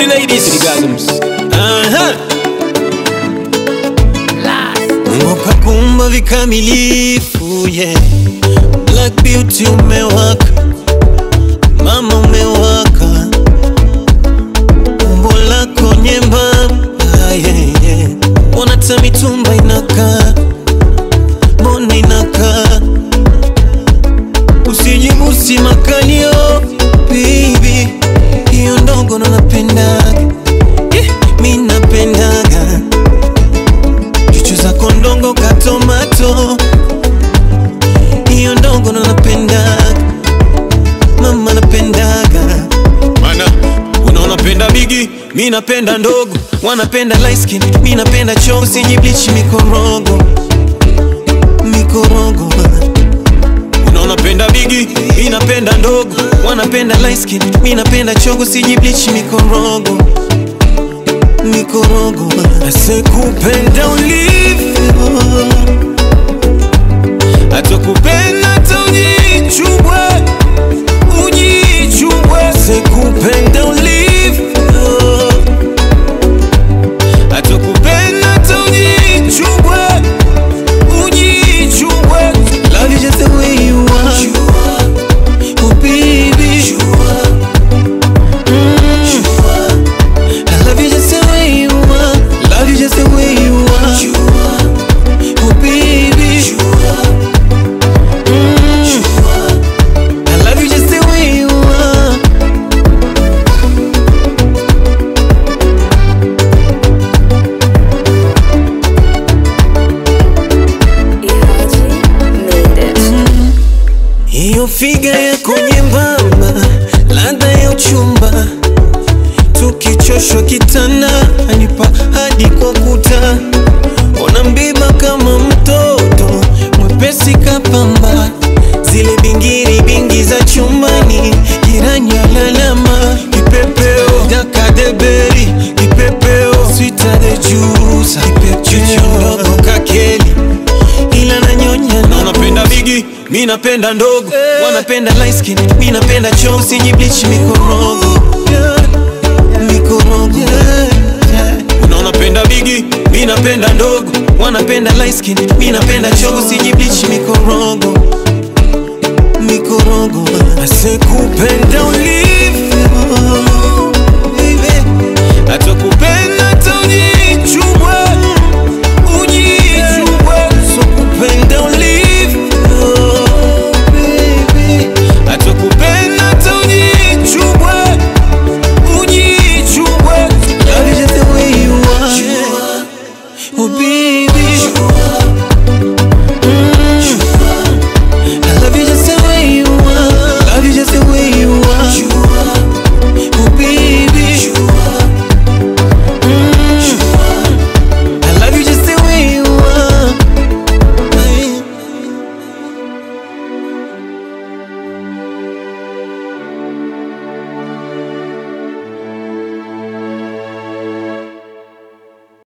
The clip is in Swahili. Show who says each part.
Speaker 1: the ladies, the gasms. Uh-huh.
Speaker 2: Mungu kakumba vikamilifu yeah. Black beauty umewaka, mama umewaka, umbo lako nyembamba yeah, yeah. Ona hata mitumba inakaa, mbona inakaa, usijibusi makalio baby, hiyo ndogo ndo napendaga yeah, mi napendaga chuchu zako ndongo katomato hiyo ndogo ndo napendaga mama napendaga
Speaker 1: Mana, unaona penda bigi,
Speaker 2: mi napenda ndogo wanapenda light skin mi napenda choo sijiblichi mikorogo mikorogo
Speaker 1: unaona penda bigi,
Speaker 2: mi napenda ndogo wanapenda light skin mi napenda chogo sijiblichi mikorogo mikorogo asekupenda ulivyo atakupenda hata ujichubwe ujichubwe sekupenda ulivyo atakupenda hata ujichubwe ujichubwe love you just the way you are oh baby Mm. I love you just the way you are love you just the way you are oh baby Mm. I love you just the way you are
Speaker 3: Ihaji made it.
Speaker 2: Hiyo figa yako nyembamba, ladha ya uchumba, tukichoshwa kitanda anipa hadi kwa kuta, ona mbiba kama mtoto mwepesi kapamba, zile bingiri bingi za chumbani, jirani alalama, kipepeo dakadeberi, kipepeo swita de juice, kipepeo ndogo kakeli, ila nanyonya na
Speaker 1: unaona penda bigi,
Speaker 2: mi napenda ndogo wanapenda light skin mi napenda choo usijibleach mikorogo mikorogo
Speaker 1: unaona penda bigi,
Speaker 2: mi napenda ndogo wanapenda light skin mi napenda choo usijibleach mikorogo mikorogo asekupenda ulivyo baby. atakupenda hata ujichubwe ujichubwe sokupenda ulivyo baby. atakupenda hata ujichubwe ujichubwe love you just the way you are oh baby